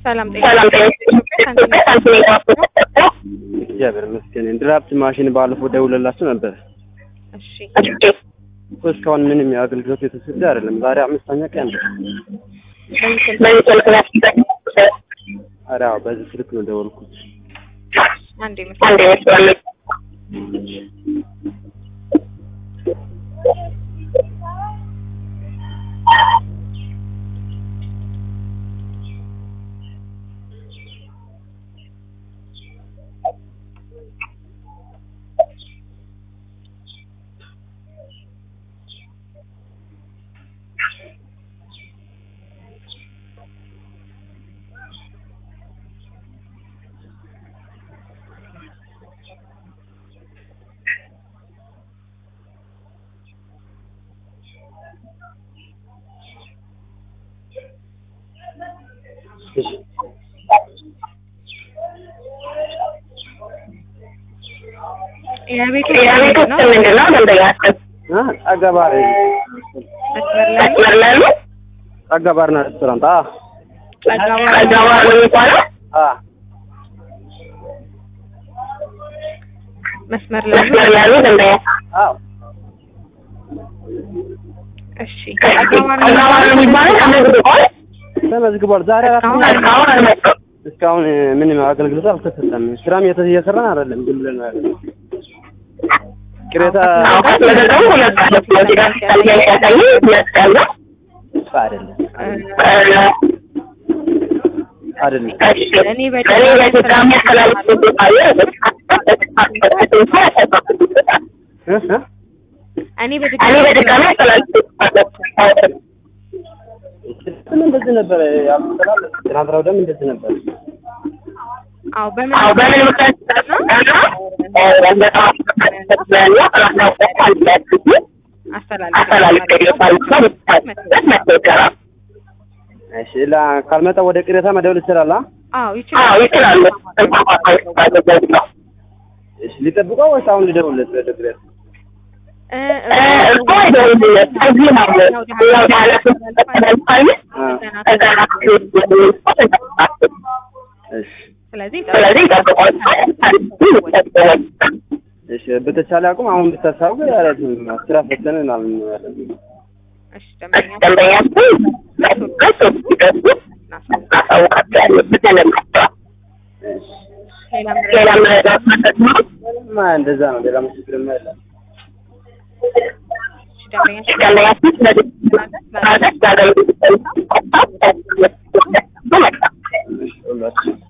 ሰላም ሰላም ጤና ይስጥልኝ። ሳንቲም የባንክ እግዚአብሔር ይመስገን። ድራፍት ማሽን ባለፈው ደውለላችሁ ነበር። እሺ እኮ እስካሁን ምንም የአገልግሎት የተሰጠ አይደለም። ዛሬ አምስተኛ ቀን ነው። በምስል በዚህ ስልክ ላይ ኧረ አዎ፣ በዚህ ስልክ ነው ደወልኩት። አንድ ምስል አንድ ይመስላል። እሺ የቤቱ የቤት ውስጥ ምንድን ነው ደንበኛችን አ አጋባሪ መስመር ላይ መስመር ላይ ነው? አጋባርና ሬስቶራንት አ ጸጋባ ጸጋባ ነው የሚባለው? አ መስመር ላይ መስመር ላይ ነው ደንበኛ አዎ እሺ ጸጋባ ነው የሚባለው ተመዝግቧል? ተመዝግቧል። ዛሬ አራት እስካሁን ቀን እስካሁን አልመጣም። እስካሁን ምንም አገልግሎት አልተሰጠም። ስራም የተ- እየሰራን አይደለም። ዝም ብለን ነው ያለነው። ቅሬታ አዎ ከተመዘገቡ ሁለት ቀን ነው። እዚህ ጋር ሲታያይ ሲያሳይ ሁለት ቀን ነው። እሱ አይደለም እ፣ አይደለም። እሺ እኔ እኔ በድጋሚ በድጋሚ ያስተላልፍልዎታል። እ እ እኔ እኔ በድጋሚ በድጋሚ ያስተላልፍልዎታል። ምን እንደዚህ ነበር ያስተላለፍ ትናንትና ወዲያም እንደዚህ ነበር። አዎ በምን አዎ በምን ምክንያት እና በጣም ያለው አስተላልፍ አስተላልፍልዎታል። መተግበሪያ እሺ ላ ካልመጣ ወደ ቅሬታ መደወል ይችላል። አ? አዎ አዎ ይችላል ይችላሉ። እሺ ሊጠብቀው ወይስ አሁን ሊደውልለት ወደ ቅሬታ? እ እ፣ እኮ አይደውልለት እዚህ ነው ያው ማለት ተላልፋል እሺ ስለዚህ ስለዚህ ይጠብቋል። እሺ በተቻለ አቁም አሁን ብታሳውቅ ያለት ስራ ፈተነ ምናምን ነው ያለን። እሺ ደንበኛ ደንበኛችን መጥቶ ሲገቡ እናሳውቃቸዋለን ብለን እሺ ሌላ ሌላ መረዳት ማለት ነው። ማ እንደዛ ነው። ሌላ ምስክርማ የለም። ደንበኛ ደንበኛችን ስለዚህ ማለት ለአገልግሎት እሺ ሁላችን